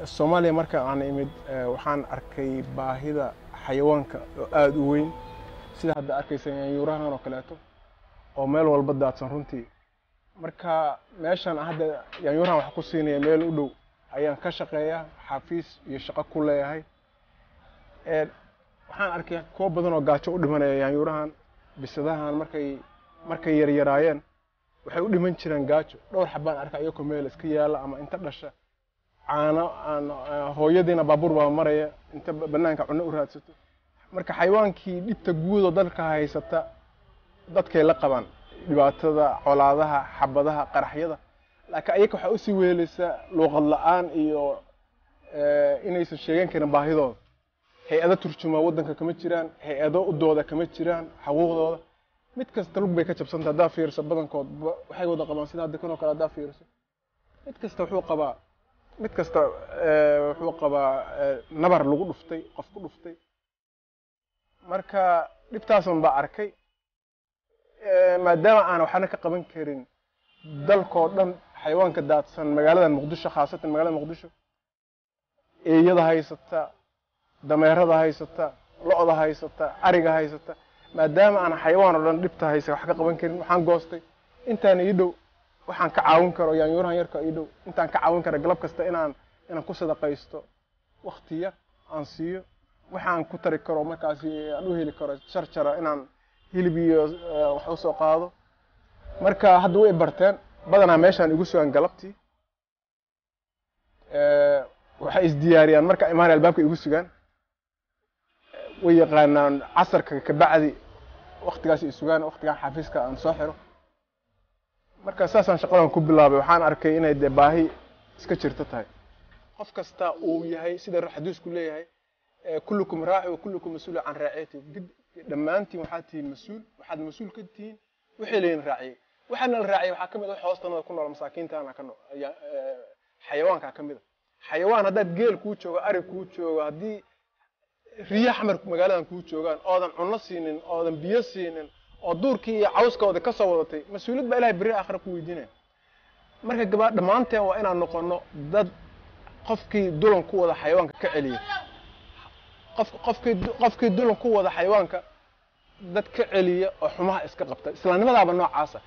soomaaliya marka aan imid waxaan arkay baahida xayawaanka oo aada u weyn sida hadda arkaysa yaanyuurahan oo kaleeto oo meel walba daadsan runtii marka meeshan hadda yaanyuurahan wax ku siinaya meel u dhow ayaan ka shaqeeyaa xafiis iyo shaqo ku leeyahay waxaan arkay kuwo badan oo gaajo u dhimanaya yaanyuurahan bisadahan markay markay yaryaraayeen waxay u dhiman jireen gaajo dhowr xabaan arka iyakoo meel iska yaala ama inta dhasha caano aan hooyadiina baabuur baa maraya inta banaanka cunno u raadsato marka xayawaankii dhibta guudoo dalka haysata dadkay la qabaan dhibaatada colaadaha xabadaha qaraxyada laakiin ayaka waxaa usii weelaysaa luuqad la-aan iyo inaysan sheegan karin baahidooda hay-ado turjumaa waddanka kama jiraan hay-ado udooda kama jiraan xaquuqdooda mid kasta lug bay ka jabsanta haddaa fiiriso badankood waxay wada qabaan sida hadda kan oo kale haddaa fiiriso mid kasta wuxuu qabaa mid kasta wuxuu qabaa nabar lagu dhuftay qof ku dhuftay marka dhibtaasan baa arkay maadaama aan waxna ka qaban karin dalkoo dhan xayawaanka daadsan magaalada muqdisho khaasatan magaalada muqdisho eeyada haysata dameerada haysata lo-da haysata ariga haysata maadaama aan xayawaan oo dhan dhibta haysa wax ka qaban karin waxaan goostay intaan ii dhow waxaan ka caawin karo yaanyuurahan yarka ii dhow intaan ka caawin karo galab kasta inaan inaan ku sadaqaysto wakti yar aan siiyo waxaan ku tari karo markaasi aan u heli karo jarjara inaan hilib iyo wax usoo qaado marka hadda way barteen badanaa meeshaan igu sugan galabtii waxay isdiyaariyaan marka imaan albaabka igu sugaan way yaqaanaan casarka kabacdi waktigaas i sugaan waktigaan xafiiska aan soo xiro marka saasaan shaqadan ku bilaabay waxaan arkay inay dee baahi iska jirto tahay qof kasta uu yahay sida xadiisku leeyahay kullukum raaci wa kullukum mas-uula can raaciyati dhammaantiin waxaad tihiin mas-uul waxaad mas-uul ka tihiin wixii laydin raaciyey waxaana la raaciyay waxaa ka mid a wax hoostanada ku nool masaakiintaana ka nool xayawaankaa ka mid a xayawaan haddaad geel kuu joogo ari kuu joogo haddii riyo xamar magaaladan kuu joogaan oodan cunno siinin oodan biyo siinin oo duurkii iyo cawskooda ka soo wadatay mas-uuliyad baa ilahay berri aakhira ku weydiinaya marka gabaa dhammaanteen waa inaan noqono dad qofkii dulan ku wada xayawaanka ka celiya qof qofkii qofkii dulan ku wada xayawaanka dad ka celiya oo xumaha iska qabta islaamnimadaaba noocaasa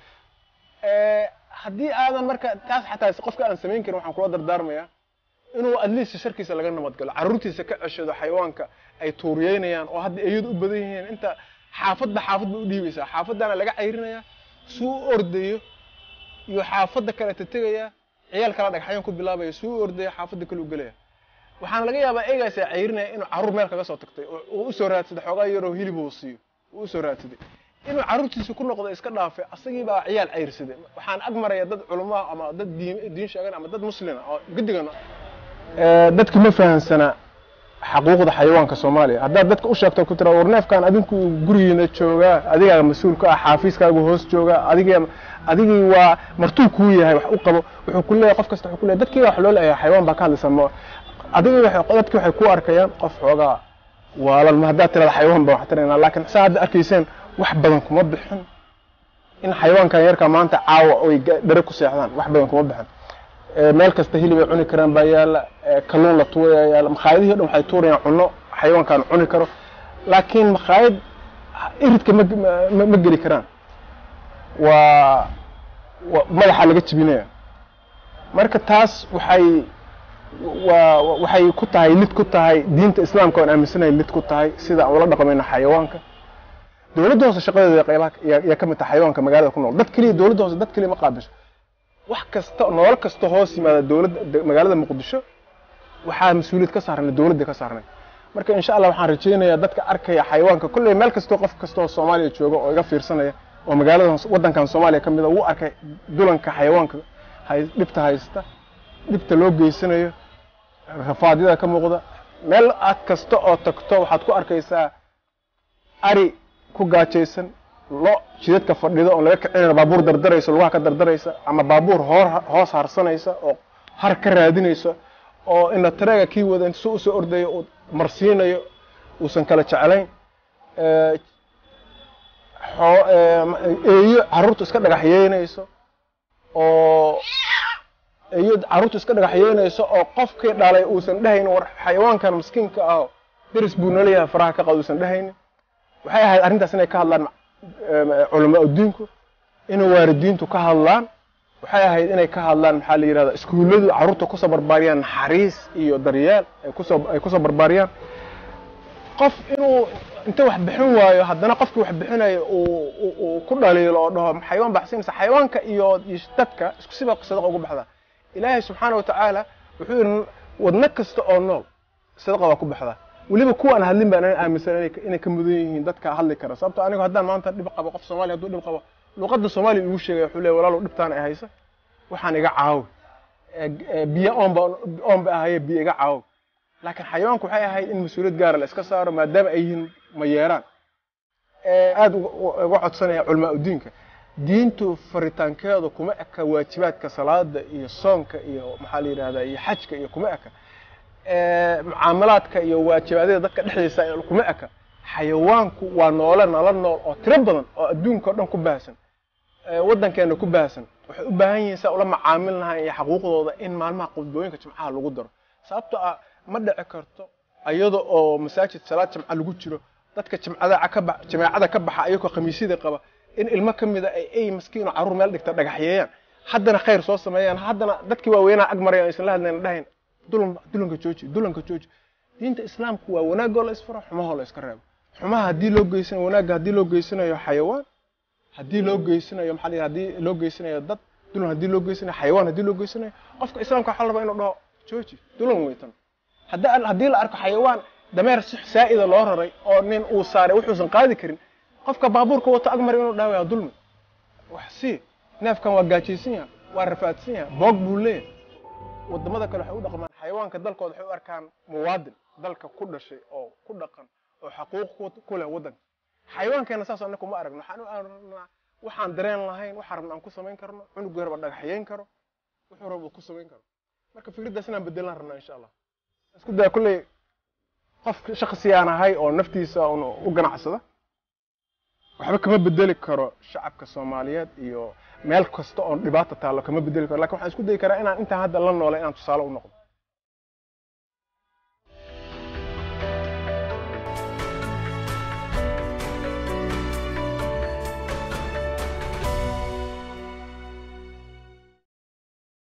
haddii aadan marka taas xataa qofka aan samayn karin waxaan kula dardaarmayaa inuu adliisa sharkiisa laga nabadgalo carruurtiisa ka ceshado xayawaanka ay tuuriyeynayaan oo hadda eeyadu u badan yihiin inta xaafadba xaafad ba u dhiibaysaa xaafaddaana laga cayrinayaa suu u ordayo iyo xaafadda kaleta tegayaa ciyaal kala dhagxayaan ku bilaabaya suu u ordayo xaafadda kale u gelaya waxaana laga yaabaa eegaasaa cayrinaya inuu carruur meel kaga soo tagtay oo usoo raadsaday xoogaa yaroo hilib uu siiyo uu usoo raadsaday inuu carruurtiisa ku noqdo iska dhaafay asagii baa ciyaal cayrsaday waxaan ag maraya dad culumaa ama dad diin diin sheegan ama dad muslima oo guddigan dadka ma fahansana xaquuqda xayawaanka soomaaliya haddaad dadka u sheegto ku tira war neefkan adinku gurigiina joogaa adigaaga mas-uul ka ah xaafiiskaaga hoos jooga adigii adigii waa martuu kuu yahay wax u qabo wuxuu ku leeyahay qof kasta wuxuu ku leeyahay dadkii wax loo leeyahay xayawaan baa ka hadlaysa ma adigii dadkii waxay ku arkayaan qof xoogaa waalan ma haddaad tirada xayawaan baan wax tiraynaa laakiin saa hadda arkayseen wax badan kuma bixin in xayawaankan yarka maanta caawa oy dhere ku seexdaan wax badan kuma bixin meel kasta hilib ay cuni karaan baa yaala kalluun la tuuraya yaala makhaayadihii o dhan waxay tuurayaan cunno xayawaankaan cuni karo laakiin makhaayad iridka ma ma geli karaan waa madaxa laga jibinaya marka taas waxay waa waxay ku tahay lid ku tahay diinta islaamka oan aaminsanahay lid ku tahay sida aan ula dhaqmayno xayawaanka dowladda hoose shaqadeeda qaybaha yaa ka mid tahay xayawaanka magaalada ku nool dad keliya dowladda hoose dad keliya ma qaabisho wax kasta nolol kasta hoos yimaada dowladda magaalada muqdisho waxaa mas-uuliyad ka saarnay dowladda ka saarnay marka insha allah waxaan rajaynayaa dadka arkaya xayawaanka kolley meel kastoo qof kastoo soomaaliya jooga oo iga fiirsanaya oo magaalada waddankan soomaaliya ka mid a wuu arkay dulanka xayawaanka dhibta haysta dhibta loo geysanayo rafaadyada ka muuqda meel aad kasta oo tagto waxaad ku arkaysaa ari ku gaajaysan lo jidadka fadhido oon laga kicinayno baabuur dardaraysa lugaha ka dardaraysa ama baabuur hoor hoos harsanaysa oo har ka raadinaysa oo ina tareega kii wada intu soo usoo ordayo uu marsiinayo uusan kala jeclayn eeyo carruurtu iska dhagaxyeynayso oo iyo carruurtu iska dhagaxyeynayso oo qofkii dhalay uusan dhehaynin war xayawaankan miskiinka ah deris buu nalayahay faraha ka qad uusan dhehaynin waxay ahayd arrintaas inay ka hadlaan culamaa diinku inay waalidiintu ka hadlaan waxay ahayd inay ka hadlaan maxaa la yidhahda iskuulladu carruurta kusoo barbaariyaan naxariis iyo daryeel ay kusoo ay kusoo barbaariyaan qof inuu inta wax bixin waayo haddana qofkii wax bixinayo uu uu ku dhaliilo oo dhaho xayawaan baxsinaysa xayawaanka iyo dadka isku siba sadaqa ugu baxdaa ilaahay subxaana watacaala wuxuu yidhi wadno kasta oo nool sadaqa waa ku baxdaa weliba kuwaan hadlin baan ana aaminsan inay ka mudan yihiin dadka hadli kara sababto anigu haddaan maanta dhib qabo qof soomaaliya hadduu dhib qabo luqadda soomaaliya igu sheegaya wuxuu leeya walaalow dhibtaan ay haysa waxaan iga caawi biyo oonba oonba ahaye biyo iga caawi laakiin xayawaanku waxay ahayd in mas-uuliyad gaara la iska saaro maadaama ay yihiin mayeeraan aada uga codsanaya culamaa udiinka diintu faritaankeedu kuma eka waajibaadka salaada iyo soonka iyo maxaa la yidhahdaa iyo xajka iyo kuma eka mucaamalaadka iyo waajibaadyada dadka dhexdiisa kuma eka xayawaanku waa noole nala nool oo tiro badan oo adduunka o dhan ku baahsan waddankeena ku baahsan waxay u baahan yihiin saa ula macaamil lahayn iyo xaquuqdooda in maalmaha qudbooyinka jimcaha lagu daro sababto ah ma dhici karto iyada oo masaajid salaad jimca lagu jiro dadka jimcada ka ba jameecada ka baxa ayagoo khamiisyada qaba in ilmo ka mida ay ay maskiin oo carruur meel dhigta dhagaxyeeyaan haddana khayr soo sameeyaan haddana dadkii waaweynaa ag maraya aysan la hadlayn dhahayn dulan dulanka jooji dulanka jooji diinta islaamku waa wanaagoo la isfaro xumahoo la iska reebo xumaha haddii loo geysanayo wanaagga haddii loo geysanayo xayawaan haddii loo geysanayo maxaa la haddii loo geysanayo dad dulan haddii loo geysanayo xayawaan haddii loo geysanayo qofka islaamka waxaa la rabaa inuu dhaho jooji dulan weytan hadda haddii la arko xayawaan dameer si saa'ida loo raray oo nin uu saaray wuxuusan qaadi karin qofka baabuurka wato agmar inuu dhaha waa dulmi wax si neefkan waa gaajaysan yaha waa rafaadsan yaha boog buu leeyahay wadamada kale waxay u dhaqmaan xayawaanka dalkooda waxay u arkaan muwaadin dalka ku dhashay oo ku dhaqan oo xaquuq ku leh waddanka xayawaankeena saas annaga uma aragno waxaan u aragnaa waxaan dareen lahayn waxaan rabna aan ku samayn karno cunug yarba dhagaxyeyn karo wuxuu raba ku samayn karo marka fikraddaas inaan bedelaan rabnaa insha allah isku daya kulley qof shaksi aan ahay oo naftiisa un u ganacsada waxba kama bedeli karo shacabka soomaaliyeed iyo meel kasta oon dhibaata taallo kama bedeli karo lakin waxaan isku dayi karaa inaan intaan hadda la noolay inaan tusaale u noqdo